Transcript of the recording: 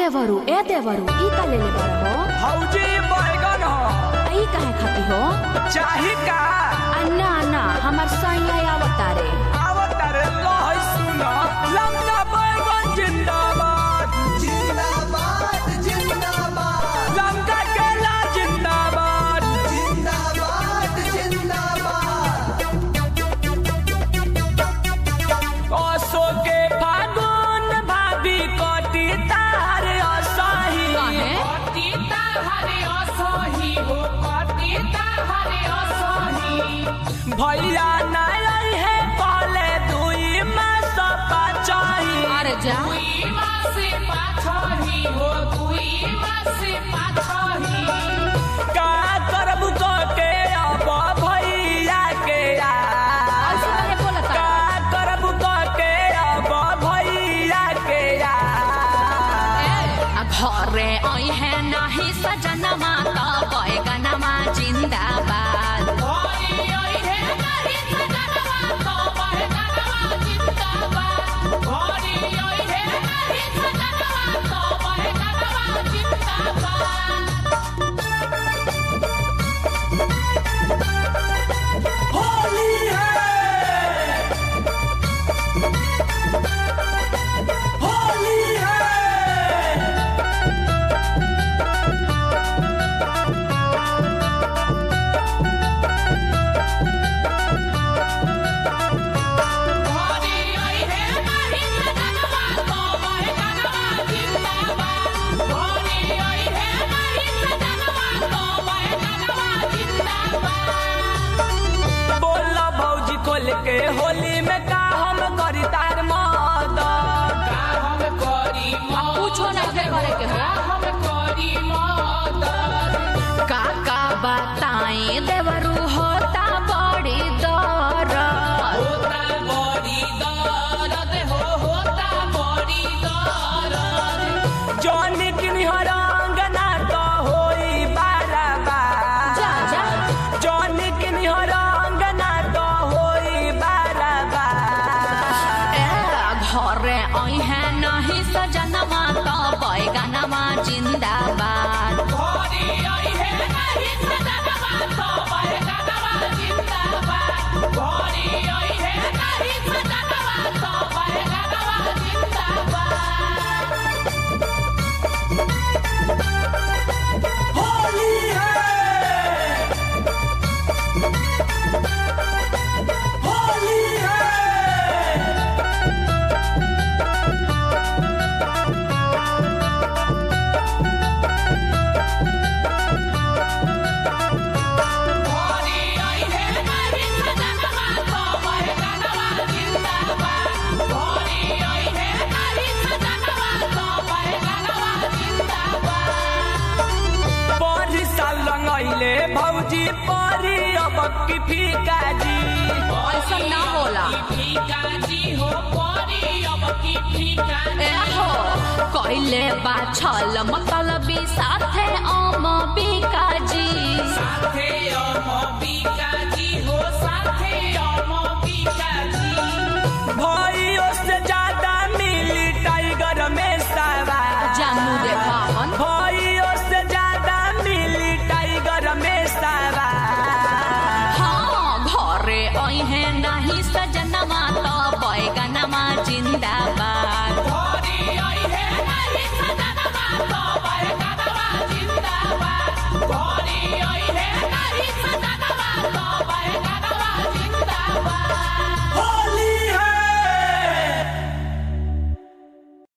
देवरू ए देवरू ई का लेले बाड़ हो हौजी बैगन हो आ ई काहे खाती हो चाही का अन्ना अन्ना हमर सैया आवता रे आवत रे लहै सुन लंका बैगन जिंदाबाद जिंदाबाद जिंदाबाद लंका केला जिंदाबाद जिंदाबाद जिंदाबाद असो के फागुन भाभी कटी तार असही काहे? भैया नाराय है पहले दुई मास पाचाही अरे जा का करबू क के अब भैया के ऐसे यार काहे बोलता का करबू क के अब भैया के यार आ घरे आई है नाही सजनमा त बैगनमा जिन्दाबाद होली है होली है बोल भौजी खोल के होली में का हम करी तार मदद पूछो ना के करे के हो काका बताएं देवरू होता बड़ी दरद जौन किन्हर अंगना तो होई बाराबार जा जा जौन किन्हर अंगना तो होई बाराबार ए घरे आई है नहीं सजनमा त बैगनमा जिन्दाबाद होली है होली है परी साल रंगैले भौजी परी अब की फीका जी ऐसा ना होला ए हो कइले बा छल मतलबी साथे अम बिकाजी भइयो से